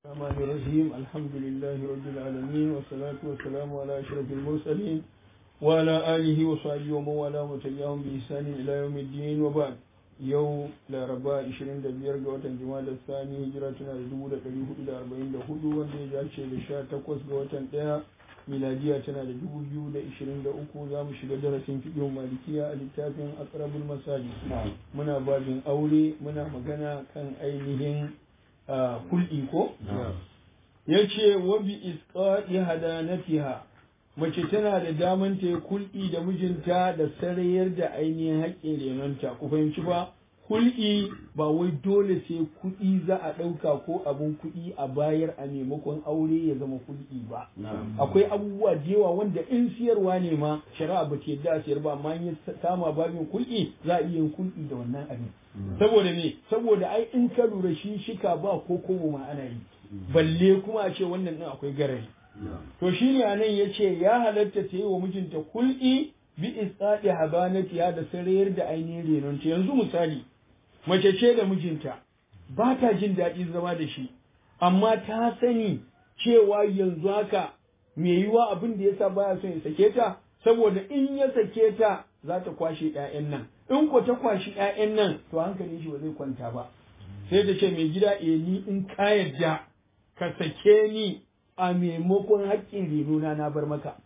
الرحمن الرحيم الحمد لله رب العالمين والصلاة والسلام على أشرف المرسلين وعلى آله وصحبه ومن والاه وتبعهم بإحسان إلى يوم الدين وبعد yau laraba 25 ga watan jima'a sani hijira tana da 1444 wanda ya dace da 18 ga watan 1 miladiya tana da 2023 za mu shiga darasin fiɗin malikiya a littafin akrabul masali muna babin aure muna magana kan ainihin kul'i ko ya ce wabi isqa'i hadanatiha mace tana da daman ta yi kul'i da mijinta da sarayar da ainihin haƙƙin renonta ku fahimci ba kul'i ba wai dole sai kuɗi za a ɗauka ko abin kuɗi a bayar a maimakon aure ya zama kul'i ba akwai abubuwa da yawa wanda in siyarwa ne ma shari'a ba ta yadda a siyar ba amma in kama babin kul'i za a iya yin kul'i da wannan abin saboda me saboda ai in ka lura shi shika ba ko kobo ma ana yi balle kuma a ce wannan ɗin akwai garari To shi ne anan ya ce ya halatta ta yi wa mijinta kul'i bi isɗaɗi habanatiya da sarayar da ainihin renonta yanzu misali mace ce da mijinta ba ta jin daɗi zama da shi amma ta sani cewa yanzu haka me yiwa abin da yasa baya son ya sake ta saboda in ya sake ta za ta kwashe ƴaƴan nan in ko ta kwashi ƴaƴan nan to hankalin shi ba zai kwanta ba sai ta ce mai gida eh ni in ka yarda ka sake ni a maimakon haƙƙin renona na bar maka.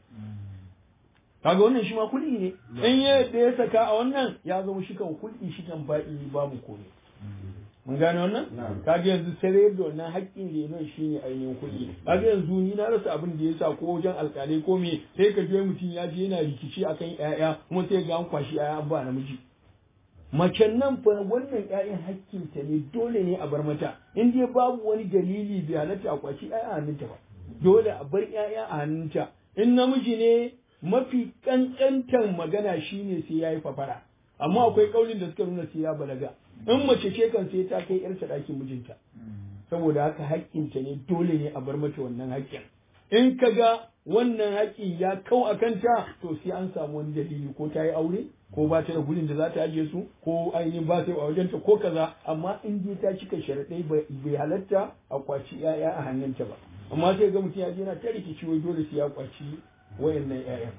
Kaga wannan shi ma kuɗi ne, in ya da ya saka a wannan ya zama shi kan kuɗi shi kan baɗi babu komai. Mun gane wannan? Kaga yanzu sai da wannan haƙƙin renon shi ne ainihin kuɗi. Kaga yanzu ni na rasa abin da ya sa ko wajen alƙalai ko me sai ka je mutum ya je yana rikici akan ƴaƴa kuma sai ga an kwashi ƴaƴa an ba namiji. Macen nan fa wannan ƴaƴan hakkinta ne dole ne a bar mata in dai babu wani dalili bai halatta a kwashi ƴaƴa a hannunta ba. dole a bar ‘ya'ya a hannunta, in namiji ne mafi ƙanƙantar magana shi ne sai ya yi fafara, amma akwai ƙaunin da suka nuna sai ya balaga, in mace ce kan sai ta kai ‘yarta ɗakin mijinta, saboda haka haƙƙinta ne dole ne a bar mata wannan haƙƙin. In ka ga wannan haƙƙi ya kau a kanta, to sai an samu wani dalili ko ta yi aure, ko ba ta da gurin da za ta ajiye su, ko ainihin ba ta yi a wajenta ko kaza, amma in dai ta cika sharaɗai bai halatta a kwaci ‘ya'ya a hannunta ba. amma sai ga mutum ya je yana ta rikici wai dole sai ya kwaci wayannan ƴaƴan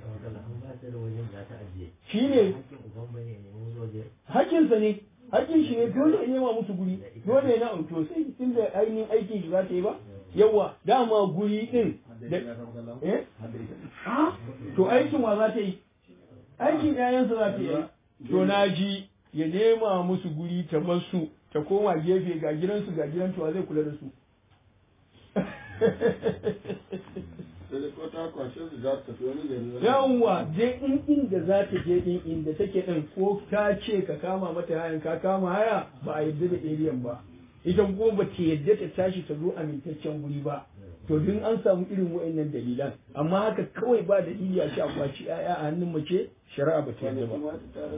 shi ne hakinsa ne hakin shi ne dole ya nema musu guri dole ya na to sai inda ainihin aikin shi za ta yi ba yawa dama guri din da eh to aikin wa za ta yi aikin ƴaƴansa za ta yi to na ji ya nema musu guri ta basu ta koma gefe ga gidansu ga gidan to zai kula da su yawwa je in inda za ta je din inda take din ko ta ce ka kama mata hayan ka kama haya ba a yadda da ariyan ba ita ko ba ta yadda ta tashi ta zo amintaccen guri ba to duk an samu irin wa'annan dalilan amma haka kawai ba dalili a sha kwaci ƴaƴa a hannun mace shari'a ba ta yadda ba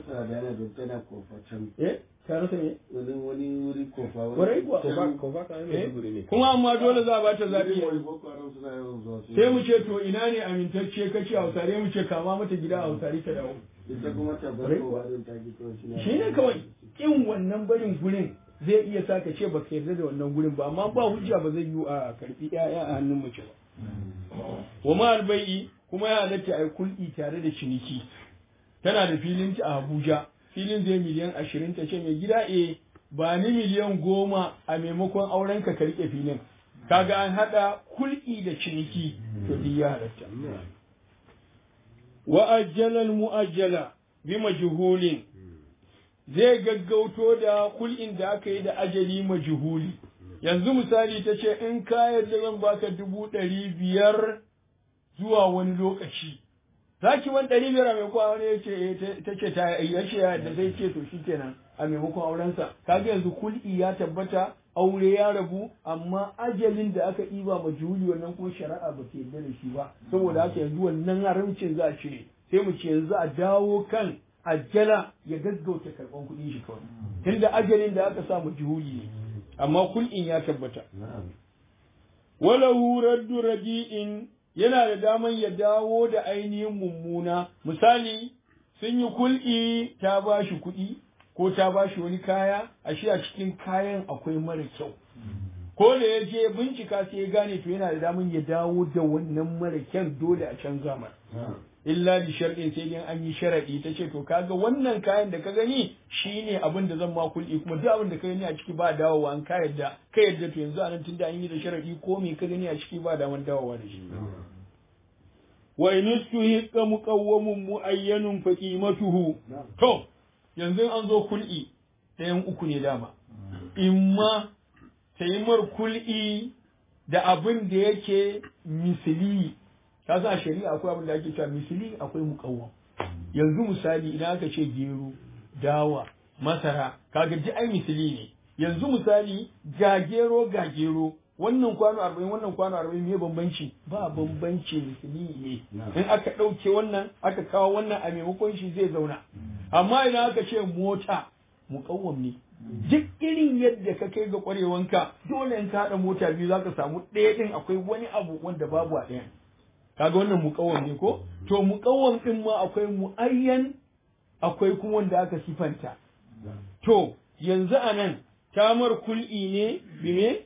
eh ta rasa ne wani wani wuri kofa Kwarai kuwa. kofa ka mai duguri ne kuma amma dole za a ba ta zaɓi boko haram suna yawan zuwa su sai mu ce to ina ne amintacce kace a hausare mu ce kama mata gida a hausare ta dawo ita kuma ta bar Kwarai kowa don ta ji kawai shi shi ne kawai in wannan barin gurin zai iya sa ka ce baka yarda da wannan gurin ba amma ba hujja ba zai yi a karfi ƴaƴa a hannun mace ba wa ma albai'i kuma ya halatta ai kul'i tare da ciniki tana da filin ta a Abuja filin zai miliyan ashirin ta ce mai gida e ba ni miliyan goma a maimakon auren ka ka rike filin kaga an haɗa kul'i da ciniki to duk ya halatta wa ajjalal mu'ajjala bi majhulin zai gaggauto da kul'in da aka yi da ajali majhuli yanzu misali ta ce in ka yarda zan baka dubu ɗari biyar zuwa wani lokaci za ki wani ɗari biyar a maimakon wani ya ce ta ce ta ya ce da zai ce to shi kenan a maimakon aurensa kaga yanzu kul'i ya tabbata aure ya rabu amma ajalin da aka ɗiba ma juli wannan kuma shari'a ba ta yarda da shi ba saboda haka yanzu wannan haramcin za a cire sai mu ce yanzu a dawo kan ajala ya gaggauta karɓan kuɗin shi kawai tunda ajalin da aka sa ma juli ne amma kul'in ya tabbata walahu raddu radi'in yana da daman ya dawo da ainihin mummuna misali sun yi kul'i ta ba shi kuɗi ko ta ba shi wani kaya ashe a cikin kayan akwai mara kyau ko da ya je bincika sai ya gane to yana da damun ya dawo da wannan mara kyan dole a canza mar illa bi sharɗin sai dai an yi sharaɗi ta ce to kaga wannan kayan da ka gani shine abin da zan ma kulli kuma duk abin da ka gani a ciki ba dawowa an ka yadda ka yadda to yanzu anan tunda an yi da sharaɗi ko me ka gani a ciki ba daman dawowa da shi wa in istuhiqa muqawwamun muayyanun fa qimatuhu to yanzu an zo kul'i ɗayan uku ne dama imma taimar kul'i da abin da yake misili ka san a shari'a akwai abin da ake cewa misili akwai muqawwam yanzu misali idan aka ce gero dawa masara kaga duk ai misili ne yanzu misali ga gero ga gero wannan kwano arba'in wannan kwano arba'in me bambanci ba bambanci misali ne in aka ɗauke wannan aka kawo wannan a maimakon shi zai zauna amma idan aka ce mota muƙawwam ne duk irin yadda ka kai ga ƙwarewanka dole in ka haɗa mota biyu za ka samu ɗaya ɗin akwai wani abu wanda babu a ɗayan kaga wannan muƙawwam ne ko to muƙawwam ɗin ma akwai mu'ayyan akwai kuma wanda aka sifanta to yanzu a nan tamar kul'i ne bime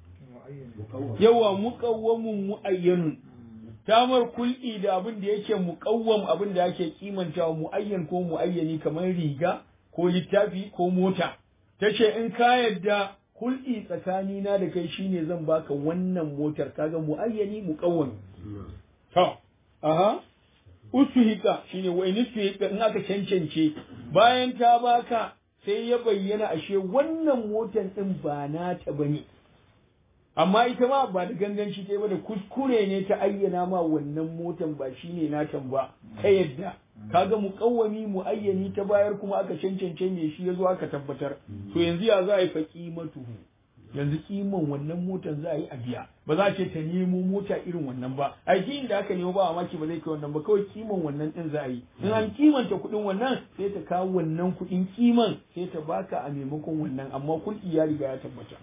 yawa muƙawwamun mu'ayyanun tamar kul'i da abin da yake muƙawwam abin da yake kimantawa mu'ayyan ko mu'ayyani kamar riga ko littafi ko mota ta ce in ka yadda kul'i tsakanina da kai shine zan baka wannan motar kaga mu'ayyani muƙawwami to aha usuhika shine wa in usuhika in aka cancance bayan ta baka sai ya bayyana ashe wannan motar din ba nata bane amma ita ma ba da ganganci ta ba da kuskure ne ta ayyana ma wannan motan ba shine natan ba ta yadda kaga muqawwami muayyani ta bayar kuma aka cancance me shi yazo aka tabbatar to yanzu ya za a yi fa qimatuhu yanzu kiman wannan motan za a yi a biya ba za a ce ta nemo mota irin wannan ba ai da aka nemo ba maki ba zai kai wannan ba kawai kiman wannan din za a yi in an kimanta kuɗin wannan sai ta kawo wannan kuɗin kiman sai ta baka a maimakon wannan amma kulki ya riga ya tabbata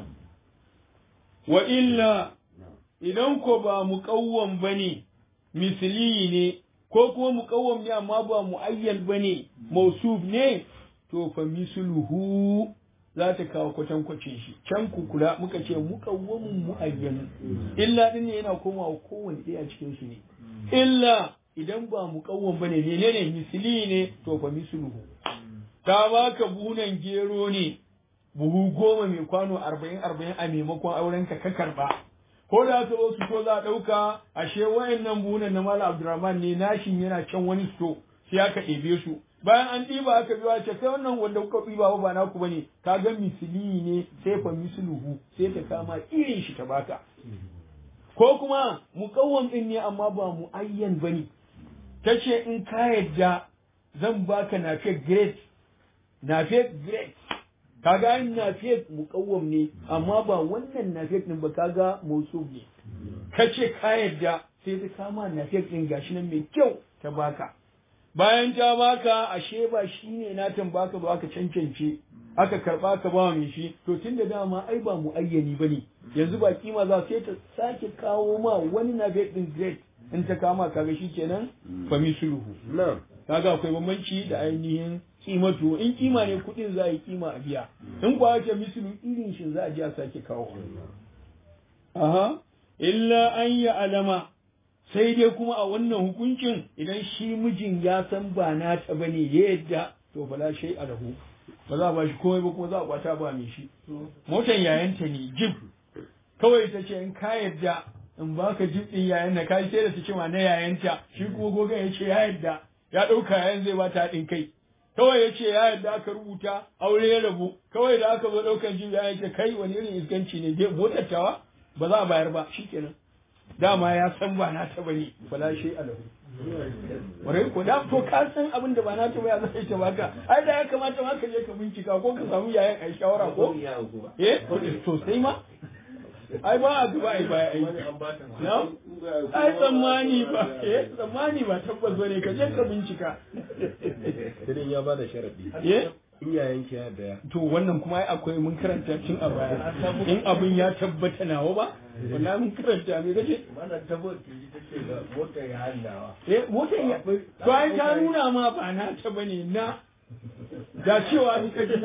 wa illa idan ko ba muƙawwam ba ne misli ne ko kuma muƙawwam ne amma ba mu'ayyan ba ne mausuf ne to fa misluhu za ta kawo kwatankwacin shi can ku kula muka ce muƙawwamun mu'ayyan illa din ne yana komawa kowanne ɗaya cikin su ne illa idan ba muƙawwam ba ne menene misli ne to fa misluhu ta baka bunan gero ne buhu goma mai kwano arba'in arba'in a maimakon auren ka ka karba ko da aka zo su ko za a ɗauka ashe wayannan buhunan na Malam Abdulrahman ne nashin yana can wani sto sai aka ɗebe su bayan an ɗiba aka biyo ce kai wannan wanda kuka ɗiba ba ba naku bane ka ga misili ne sai fa misluhu sai ta kama irin shi ta baka ko kuma muƙawwam ɗin ne amma ba muayyan bane tace in ka yadda zan baka nafe great nafe great kaga yin nafiyat muqawwam ne amma ba wannan nafiyat din ba kaga mausuf ne kace ka yadda sai ta kama nafiyat din gashi nan mai kyau ta baka bayan ta baka ashe ba shine na baka ba aka cancance aka karba ka ba mai shi to tunda dama ai ba mu ayyani bane yanzu ba kima za sai ta sake kawo ma wani nafiyat din great in ta kama kaga shikenan fa misluhu na'am kaga akwai bambanci da ainihin kimatu in kima ne kudin za a yi kima a biya in kuwa ce mislu irin shi za a ji a sake kawo aha illa an yi alama sai dai kuma a wannan hukuncin idan shi mijin ya san ba nata bane ya yadda to fala shay alahu ba za a ba shi komai ba kuma za a kwata ba mai shi motan yayanta ne jib kawai ta ce in ka yadda in baka jib din yayan na kai sai da ta ce ma na yayanta shi kuma gogon ya ce ya yadda ya ɗauka yayan zai ba ta haɗin kai kawai ya ce ya yadda aka rubuta aure ya rabu kawai da aka zo ɗaukan jin ya ce kai wani irin iskanci ne dai motattawa ba za a bayar ba shikenan dama ya san ba na ta bane fala shi alahu warai ko da to ka san abin da ba na ta ba ya zai ta baka ai da ya kamata ma ka je ka bincika ko ka samu yayan ai shawara ko eh to sai ma ai ba a duba ai baya ai na ai tsammani ba eh tsammani ba tabbas bane ka je ka bincika Idan ya bada sharadi. eh Iyayen ki ya daya. to wannan kuma ai akwai mun karanta tun a baya in abin ya tabbata nawa ba wallahi mun karanta me kace Mana tabbata ta ce ga motar ya hannawa. eh motar ya to ai ta nuna ma ba na ta bane na da cewa ni ka ji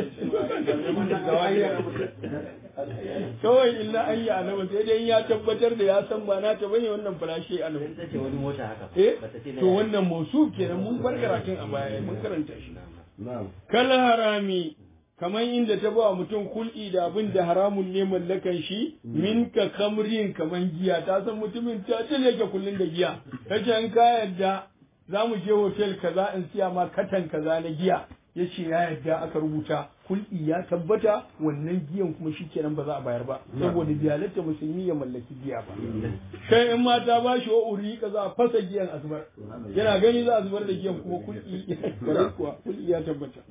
kawai illa an yi alama sai dai ya tabbatar da ya san ba na ta bane wannan falashe alama ta ce wani mota haka eh bata ce na to wannan mausu kenan mun bar karatun a baya mun karanta shi na'am kala harami kamar inda ta ba mutum kul'i da abin da haramun ne mallakan shi min ka kamrin kamar giya ta san mutumin ta ce yake kullun da giya ta ce in ka yadda za mu je hotel kaza in siya ma katan kaza na giya ya ce ya yadda aka rubuta kul'i ya tabbata wannan giyan kuma shi kenan ba za a bayar ba saboda biyalarta musulmi ya mallaki giya ba kai in mata ba shi wa uri ka za a fasa giyan a zubar yana gani za a zubar da giyan kuma kul'i kwarai kuwa kul'i ya tabbata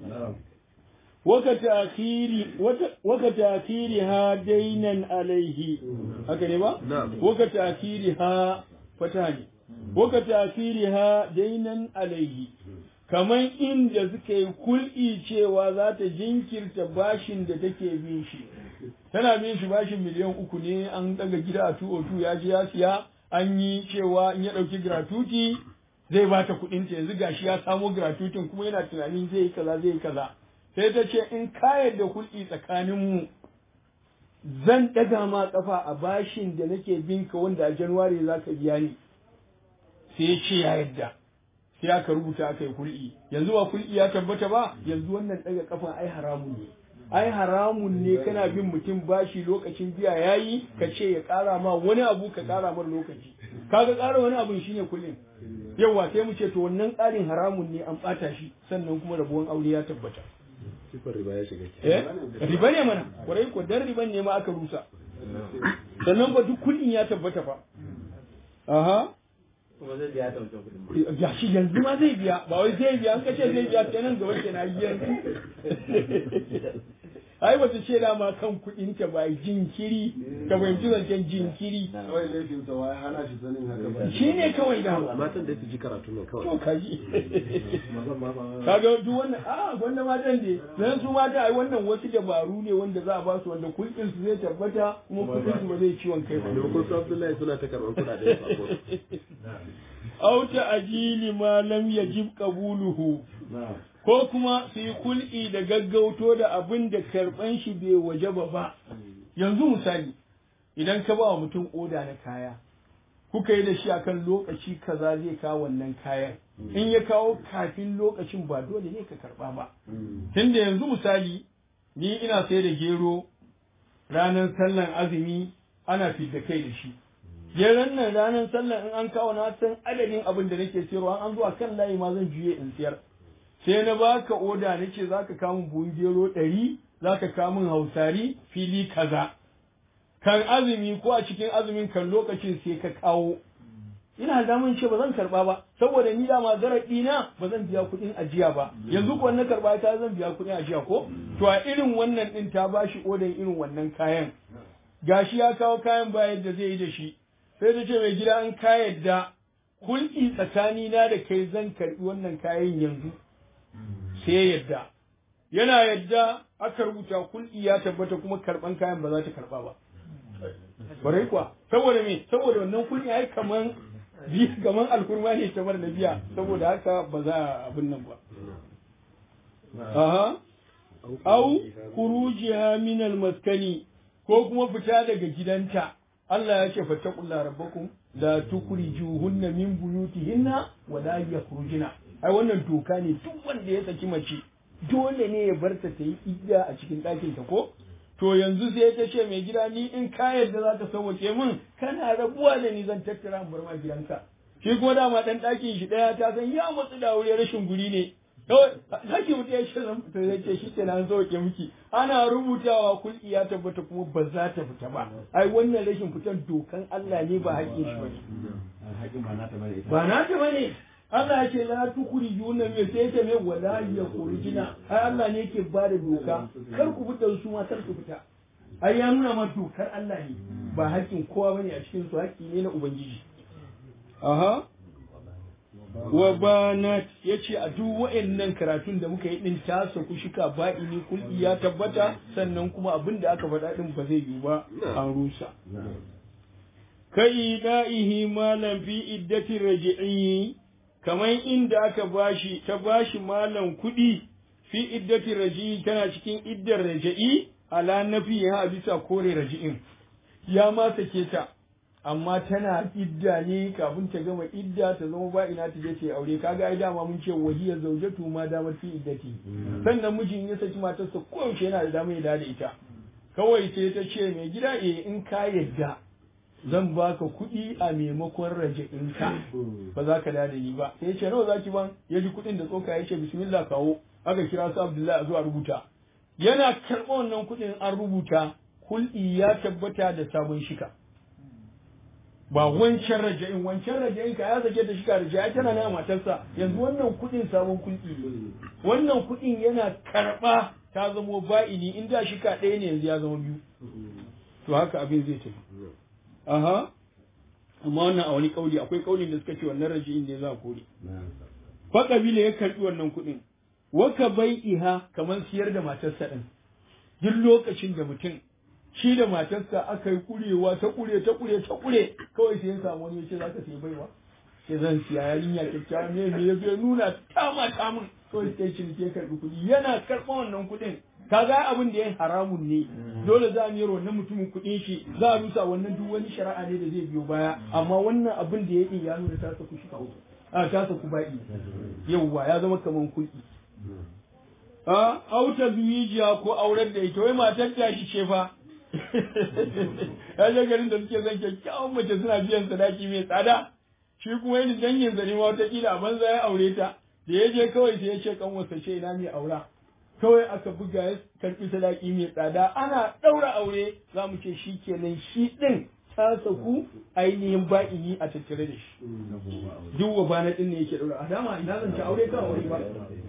waka ta'khiri ha dainan alaihi haka ne ba Na'am. waka ta'khiri ha fata ne waka ta'khiri ha dainan alaihi kaman inda suka yi kul'i cewa za ta jinkirta bashin da take bin shi tana bin shi bashin miliyan uku ne an daga gida a 202 ya je ya siya an yi cewa in ya ɗauki gratuity zai ba ta kuɗin ta yanzu gashi ya samo gratuitin kuma yana tunanin zai yi kaza zai yi kaza sai ta ce in ka yarda hulɗi tsakaninmu zan ɗaga ma ƙafa a bashin da nake bin ka wanda a januwari za ka biya ni sai ya ce ya yarda sai aka rubuta aka yi hulɗi yanzu ba hulɗi ya tabbata ba yanzu wannan ɗaga ƙafa ai haramun ne ai haramun ne kana bin mutum bashi lokacin biya yayi ka ce ya ƙara ma wani abu ka ƙara mar lokaci kaga ƙara wani abu shine kullum yawa sai mu ce to wannan ƙarin haramun ne an ɓata shi sannan kuma rabuwan aure ya tabbata sifar riba ya shiga eh riba ne mana kwarai ko dan riban ne ma aka rusa sannan ba duk kullin ya tabbata fa aha kuma zai biya ta wancan kuɗin ya shi yanzu ma zai biya ba wai zai biya an kace zai biya kenan gaba kenan yanzu ai ba ta ce dama kan kuɗin ta ba jinkiri ka fahimci zancen jinkiri kawai laifin sa wai hana shi sanin haka ba shi ne kawai dama matan da su ji karatu nan kawai to kaji mazan ma ba kaga duk wannan a wanda matan ne dan su mata ai wannan wasu dabaru ne wanda za a ba su wanda kuɗin su zai tabbata kuma kuɗin su ba zai ciwon kai ba maimakon su abdullahi suna ta karɓar kuɗaɗen su a kotu aw ta'jili ma lam yajib qabuluhu na ko kuma su yi kul'i da gaggauto da abin da karban shi bai wajaba ba yanzu misali idan ka ba wa mutum oda na kaya kuka yi da shi akan lokaci kaza zai kawo wannan kayan in ya kawo kafin lokacin ba dole ne ka karba ba tunda yanzu misali ni ina sai da gero ranar sallan azumi ana fidda kai da shi geron nan ranar sallan in an kawo na san adadin abin da nake sayarwa an zuwa kan layi ma zan juye in siyar sai na baka oda nace zaka kawo min buhun gero ɗari zaka kawo min hausari fili kaza kan azumi ko a cikin azumin kan lokacin sai ka kawo ina da mun ce ba zan karba ba saboda ni dama zarafi na ba zan biya kuɗin ajiya ba yanzu ko na karba ta zan biya kuɗin ajiya ko to a irin wannan din ta bashi odan irin wannan kayan gashi ya kawo kayan ba yadda zai yi da shi sai ta ce mai gida an ka yadda hulki tsakani na da kai zan karbi wannan kayan yanzu sai ya yadda yana yadda aka rubuta kulki ya tabbata kuma karban kayan ba za ta karba ba barai kuwa saboda me saboda wannan kulki ai kaman bi kaman alkurma ne ta da biya saboda haka ba za a abin nan ba aha au khurujiha min al-maskani ko kuma fita daga gidanta Allah ya ce fattaqulla rabbakum la tukhrijuhunna min buyutihinna wa la yakhrujuna ai wannan doka ne duk wanda ya saki mace dole ne ya bar ta ta yi idda a cikin ɗakin ta ko to yanzu sai ta ce mai gida ni in ka yarda za ka sauke min kana rabuwa da ni zan tattara in bar ma gidanka shi kuma dama dan ɗakin shi ɗaya ta san ya matsu da wuri rashin guri ne kawai zaki mutu ya ce zan fita zai ce shi ke nan sauke miki ana rubutawa kulki ya tabbata kuma ba za ta fita ba ai wannan rashin fitan dokan Allah ne ba haƙƙin shi bane haƙin ba nata bane ita ba na ta bane Allah ya ce la tukuri yuna me sai ta me wala ya kurjina ai Allah ne yake ba da doka kar ku fita su ma kar ku fita ai ya nuna ma dokar Allah ne ba haƙƙin kowa bane a cikin su haƙƙi ne na ubangiji aha wa banat yace a duk wa'annan karatun da muka yi din ta saku shika ba'ini kulli ya tabbata sannan kuma abin da aka faɗa din ba zai yiwu ba an rusa kai da'ihi malam fi iddati raji'i kamar inda aka bashi ta bashi malam kuɗi fi iddati raji'i tana cikin iddar raja'i ala nafi ya bisa kore raji'in ya ma sake ta amma tana idda ne kafin ta gama idda ta zama ba ina ta je ta aure kaga ai dama mun ce wahiya zaujatu ma damar fi iddati sannan mijin ya saki matarsa koyaushe yana da damar ya da ita kawai sai ta ce mai gida eh in ka yadda zan baka kuɗi a maimakon raja'inka ba za ka da ni ba sai ya ce nawa zaki ban ya ji kuɗin da tsoka ya ce bismillah kawo aka kira su abdullahi a zuwa rubuta yana karɓa wannan kuɗin an rubuta hulɗi ya tabbata da sabon shika ba wancan raja'in wancan raja'in ka ya sake da shika raja'a tana na matarsa yanzu wannan kuɗin sabon kulɗi ne wannan kuɗin yana karɓa ta zamo ba'ini in da shika ɗaya ne yanzu ya zama biyu to haka abin zai tafi aha amma wannan a wani kauli akwai kaulin da suka ce wannan raji'in ne za a kore fa kabila ya karɓi wannan kuɗin waka bai iha kamar siyar da matarsa ɗin duk lokacin da mutum shi da matarsa aka yi kurewa ta kure ta kure ta kure kawai sai ya samu wani ya ce za ka sayi baiwa sai zan siya yarinya kyakkyawa ne me ya zo nuna ta mata min kawai sai shi ke karɓi kuɗi yana karɓa wannan kuɗin kaga abin da ya haramun ne dole za a miyar wannan mutumin kuɗin shi za a rusa wannan duk wani shari'a ne da zai biyo baya amma wannan abin da ya yi ya nuna ta saku shi kawo a ta saku ba'i yauwa ya zama kaman kuɗi a auta zuwijiya ko aurar da ita wai matar ta shi ce fa ya je garin da suke zan kyakkyawan mace suna biyan sadaki mai tsada shi kuma yin dangin zane ma wataƙila a banza ya aure ta da ya je kawai sai ya ce kan wasa ce ina mai aura kawai aka buga ya karɓi sadaki mai tsada ana ɗaura aure za mu ce shi kenan shi ɗin ta saku ainihin ba'ini a tattare da shi duk wa bana ɗin ne yake ɗaura a dama ina zan ci aure kan aure ba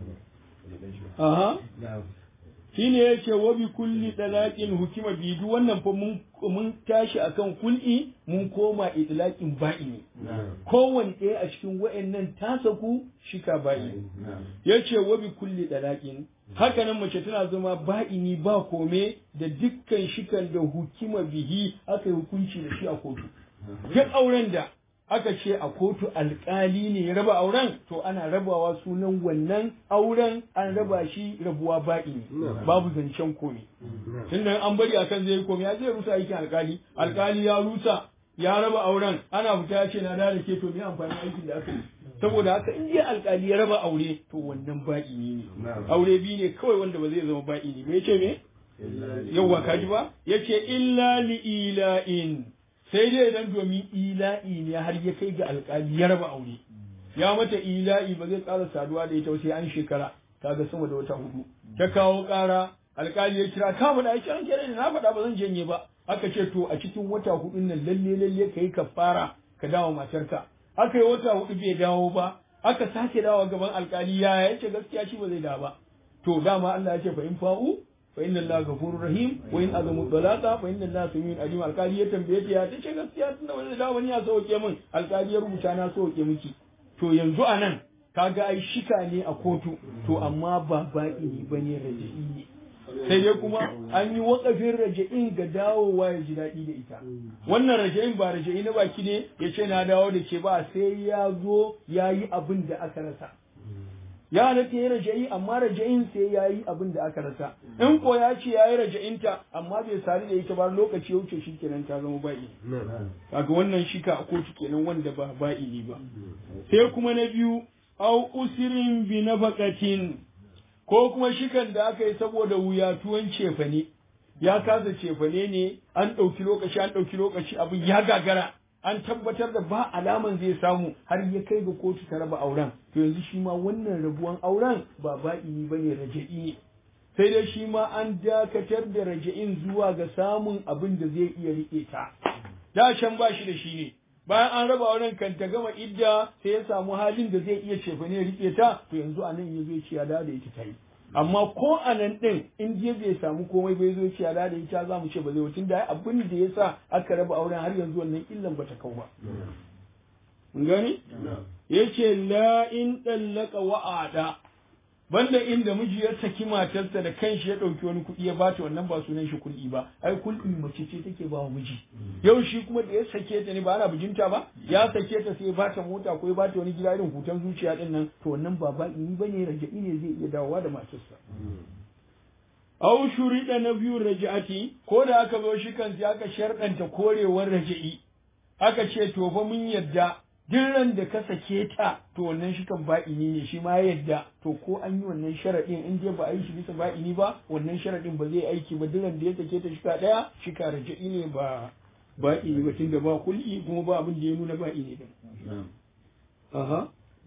aha shi ne ya ce wa bi kulli dalaqin hukima bi duk wannan fa mun mun tashi akan kul'i mun koma idlaqin ba'ini kowanne ɗaya a cikin wa'annan ta saku shika ba'ini yace wa bi kulli dalaqin haka nan mace tana zama ba'ini ba kome da dukkan shikan da hukima bihi aka yi hukunci da shi a kotu duk auren da aka ce a kotu alkali ne ya raba auren to ana rabawa sunan wannan auren an raba shi rabuwa ba'ini babu zancen kome tunda an bari akan zai kome ya zai rusa aikin alkali alkali ya rusa ya raba auren ana fita ya ce na da ke to me amfani aikin da aka yi saboda haka in dai alkali ya raba aure to wannan ba'ini ne aure biyu ne kawai wanda ba zai zama ba'ini ba yace me yawwa kaji ba yace illa li ila'in sai dai idan domin ila'i ne har ya kai ga alkali ya raba aure ya mata ila'i ba zai ƙara saduwa da ita sai an shekara kaga sama da wata hudu ta kawo ƙara alkali ya kira ka faɗa ya kiran kenan na faɗa ba zan janye ba aka ce to a cikin wata hudun nan lalle lalle kai ka fara ka dawo matarka aka yi wata hudu bai dawo ba aka sake dawo gaban alkali ya yace gaskiya shi ba zai dawo ba to dama Allah ya ce fa in fa'u fa inna Allah ghafurur rahim wa in azamu dalata fa inna Allah samiun alim alkali ya tambaye ta ya tace gaskiya tunda wani da wani ya sauke min alkali ya rubuta na sauke miki to yanzu anan kaga ai shika ne a kotu to amma ba ba'i bane raji'i ne sai dai kuma an yi wakafin raja'in ga dawowa ya ji daɗi da ita wannan raja'in ba raja'i na baki ne ya ce na dawo da ke ba sai ya zo ya yi abin da aka rasa ya halatta ya raja'i amma raja'in sai ya yi abin da aka rasa in ko ya ce ya yi raja'inta amma bai sari da ita ba lokaci ya wuce shi kenan ta zama ba'i kaga wannan shika a kotu kenan wanda ba ba'i ne ba sai kuma na biyu au usirin bi nafaqatin ko kuma shikan da aka yi saboda wuyatuwan cefane ya kasa cefane ne an ɗauki lokaci an ɗauki lokaci abin ya gagara an tabbatar da ba alaman zai samu har ya kai ga kotu ta raba auren to yanzu shi ma wannan rabuwan auren ba ba'ini ba ne raja'i ne sai dai shi ma an dakatar da raja'in zuwa ga samun abin da zai iya riƙe ta da can ba shi da shi ne bayan an raba auren kan ta gama idda sai ya samu halin da zai iya cefa ne rike ta to yanzu a nan ya zo ciya da da ita ta yi amma ko a nan ɗin in je bai samu komai bai zo ciya da da ita za mu ce ba zai wucin da abin da ya sa aka raba auren har yanzu wannan illan ba ta kau ba. Mun gani? Ya ce la in ɗallaka wa'ada banda inda miji ya saki matarsa da kanshi ya ɗauki wani kuɗi ya bata wannan ba sunan shi kul'i ba ai kul'i mace ce take ba wa miji yau shi kuma da ya sake ta ne ba ana bijinta ba ya sake ta sai ya bata mota ko ya bata wani gida irin hutan zuciya din nan to wannan ba ba ini bane raja'i ne zai iya dawowa da matarsa aw shurida na biyu raja'ati ko da aka zo shi kan sai aka sharɗanta korewar raja'i aka ce to fa mun yadda duk ran da ka sake ta to wannan shi kan ba'ini ne shi ma ya yadda to ko an yi wannan sharaɗin in dai ba a yi shi bisa ba'ini ba wannan sharaɗin ba zai aiki ba duk ran da ya sake ta shika ɗaya shika raja'i ne ba ba'ini ba tunda ba kul'i kuma ba abin da ya nuna ba'ini din aha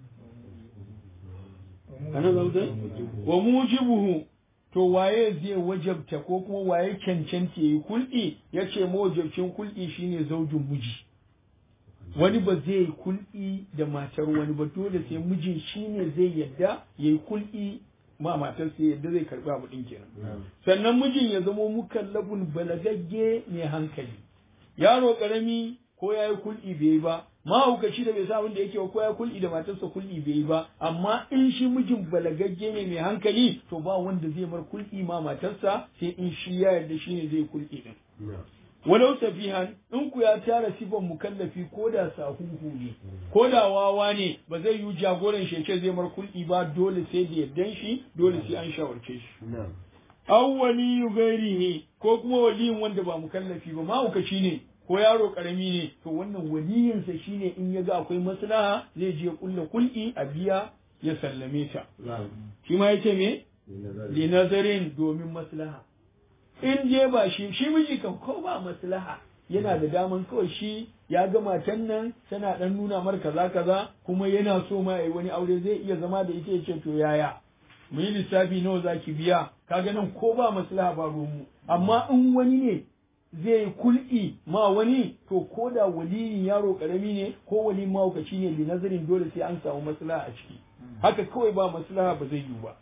ana zauta wa mujibuhu to waye zai wajabta ko kuma waye cancanta yayi kul'i yace mawajabcin kul'i shine zaujin miji wani ba zai yi kul'i da matar wani ba dole sai mijin shine zai yadda yayi kul'i ma matar sai yadda zai karbi abu din kenan sannan mijin ya zama mukallafun balagagge mai hankali yaro karami ko yayi kul'i bai ba mahaukaci da bai sa abin da yake ko ya kul'i da matarsa kul'i bai yi ba amma in shi mijin balagagge ne mai hankali to ba wanda zai mar kul'i ma matarsa sai in shi ya yarda shi ne zai kul'i din walau safihan in ku ya tara sifan mukallafi ko da sahuhu ne ko da wawa ne ba zai yi jagoran shece zai mar kul'i ba dole sai da yardan shi dole sai an shawarce shi aw waliyu gairihi ko kuma waliyin wanda ba mukallafi ba mahaukaci ne ko yaro karami ne to wannan waliyinsa shine in ya ga akwai maslaha zai je kulla kul'i a biya ya sallame ta shi ma yace me li nazarin domin maslaha in je ba shi shi miji kan ko ba maslaha yana da daman kawai shi ya ga matan nan tana dan nuna mar kaza kaza kuma yana so ma yayi wani aure zai iya zama da ita yace to yaya mu yi lissafi nawa zaki biya kaga nan ko ba maslaha ba ruwanmu amma in wani ne zai kul'i ma wani to ko da waliyin yaro karami ne ko wali mahaukaci ne li nazarin dole sai an samu maslaha a ciki haka kawai ba maslaha ba zai yi ba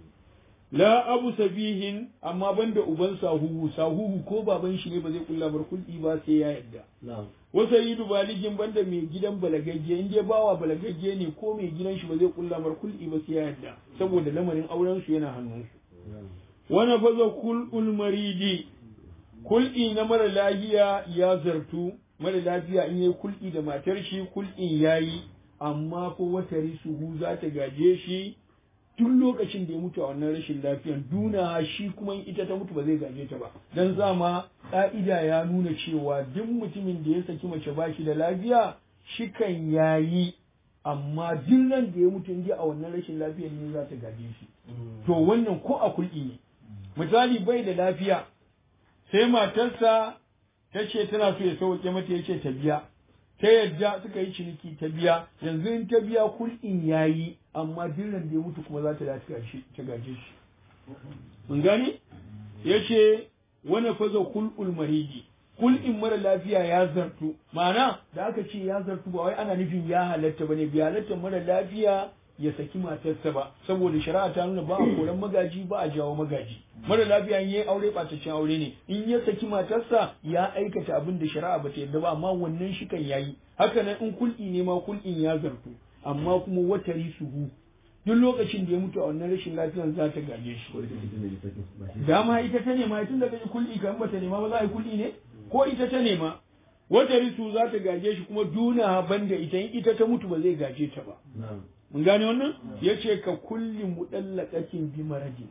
la abu sabihin amma banda uban sahuhu sahuhu ko baban shi ne ba zai kulla bar kul'i ba sai ya yadda wasa yi baligin banda mai gidan balagagge in dai bawa balagagge ne ko mai gidan shi ba zai kulla bar kul'i ba sai ya yadda saboda lamarin auren su yana hannun su wani faza kul'ul maridi kul'i na mara lafiya ya zartu mara lafiya in yi kul'i da matar shi kul'in yayi amma ko wata risuhu za ta gaje shi duk lokacin da ya mutu a wannan rashin lafiyan duna shi kuma in ita ta mutu ba zai gaje ta ba dan zama ka'ida ya nuna cewa duk mutumin da ya saki mace ba shi da lafiya shikan yayi amma duk ran da ya mutu in a wannan rashin lafiyan ne za ta gaje shi to wannan ko a kul'i ne misali bai da lafiya sai matarsa ta ce tana so ya sauke mata ya ce ta biya ta yadda suka yi ciniki ta biya yanzu in ta biya kul'in yayi amma dillan da ya mutu kuma za ta dace ta gaje shi mun gani ya ce wani faza kul'ul maridi kul'in mara lafiya ya zartu ma'ana da aka ce ya zartu ba wai ana nufin ya halatta bane bi halatta mara lafiya ya saki matarsa ba saboda shari'a ta nuna ba a koran magaji ba a jawo magaji mara lafiya in yayi aure ɓataccen aure ne in ya saki matarsa ya aikata abin da shari'a ba ta yarda ba amma wannan shi kan yayi haka nan in kul'i ne ma kul'in ya zartu amma kuma watari suhu duk lokacin da ya mutu a wannan rashin lafiyar za ta gaje shi dama ita ta nema tun da kaji kul'i kan bata nema ba za a yi kul'i ne ko ita ta nema wata risu za ta gaje shi kuma duna banda ita in ita ta mutu ba zai gaje ta ba mun gane wannan ya ce ka kulli mudallaqatin bi maradi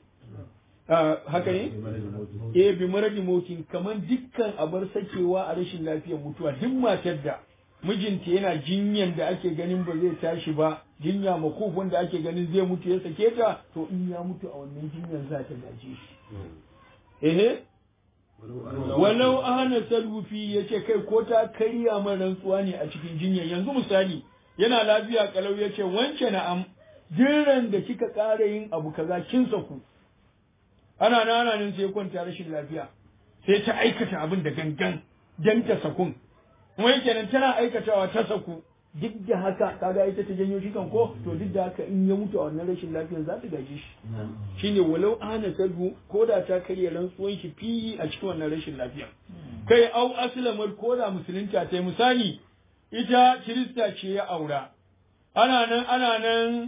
haka ne eh bi maradi motin kamar dukkan abar sakewa a rashin lafiyar mutuwa duk matar da mijinta yana jinyan da ake ganin ba zai tashi ba jinya makofin da ake ganin zai mutu ya sake ta to in ya mutu a wannan jinyan za ta gaje shi ehe walau ahana salwufi ya ce kai ko ta karya man rantsuwa ne a cikin jinyan yanzu misali yana lafiya kalau ya ce wance na'am jiran da kika ƙara yin abu kaza kin saku ana nan ana nan sai kwanta rashin lafiya sai ta aikata abin da gangan dan ta sakun kuma yake nan tana aikatawa ta saku duk da haka kaga ita ta janyo shi kan ko to duk da haka in ya mutu a wannan rashin lafiyar za ta gaji shi shine walau ana salbu ko da ta karya rantsuwan shi fi a cikin wannan rashin lafiyar kai au aslamar ko da musulunta ta misali ita kirista ce ya aura ana nan ana nan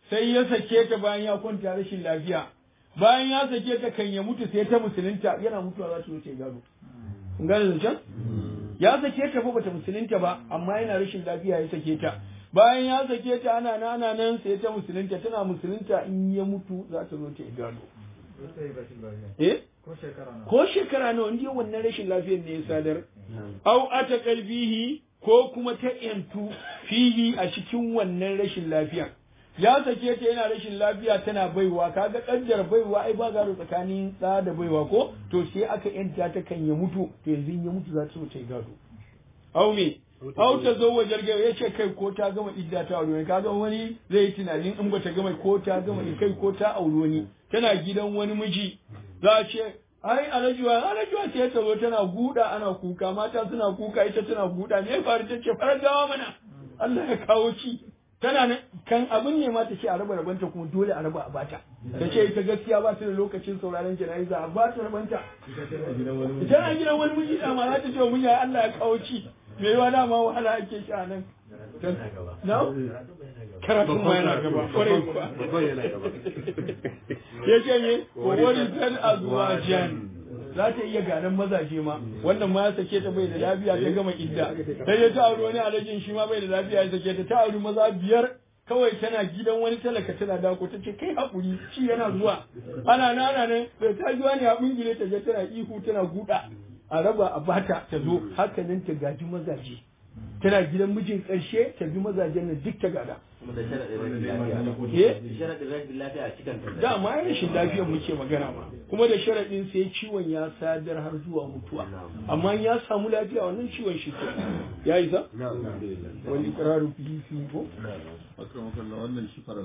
sai ya sake ta bayan ya kwanta rashin lafiya bayan ya sake ta kan ya mutu sai ta musulunta yana mutuwa za ta wuce gado kun gane zancen ya sake ta fa bata musulunta ba amma yana rashin lafiya ya sake ta bayan ya sake ta ana nan ana nan sai ta musulunta tana musulunta in ya mutu za ta zo ta yi gado eh ko shekara nawa inda wannan rashin lafiyar ne ya sadar au ata kalbihi ko kuma ta yantu fihi a cikin wannan rashin lafiya ya sake ta yana rashin lafiya tana baiwa kaga kaddar baiwa ai ba gado tsakanin ɗa da baiwa ko to sai aka yanta ta kan ya mutu to yanzu in ya mutu za ta so ta yi gado au me au ta zo wajen gaba ya ce kai ko ta gama idda ta aure kaga wani zai yi tunanin in ba ta gama ko ta gama kai ko ta aure wani tana gidan wani miji za a ce ai alajuwa alajuwa ce ta zo tana guda ana kuka mata suna kuka ita tana guda me faru ta ce farar gawa mana Allah ya kawo ci tana nan kan abin ne ma ta ce a raba rabanta kuma dole a raba a bata ta ce ita gaskiya ba ta da lokacin sauraron jana'iza a ba ta rabanta tana gidan wani miji da ma za ta ce mun ya Allah ya kawo ci me yawa dama wahala ake sha nan na karatun ma yana gaba kwarai kuwa babban yana gaba ya ce ne wani zan azwajan za ta iya ganin mazaje ma wannan ma ya sake ta bai da lafiya ta gama idda sai ya ta auri wani alajin shi ma bai da lafiya ya sake ta ta auri maza biyar kawai tana gidan wani talaka tana dako ta ce kai haƙuri shi yana zuwa ana nana nan bai ta ji wani abin gile ta je tana ihu tana guda a raba a bata ta zo haka nan ta gaji mazaje tana gidan mijin ƙarshe ta bi mazajen nan duk ta gada kuma da sharaɗin rashin lafiya eh da sharaɗin rashin lafiya a cikin ta da ma rashin lafiyar muke magana ma kuma da sharaɗin sai ciwon ya sadar har zuwa mutuwa amma in ya samu lafiya wannan ciwon shi ke ya isa na alhamdulillah wani ƙararu fi fi ko Akramakallah wannan shi fara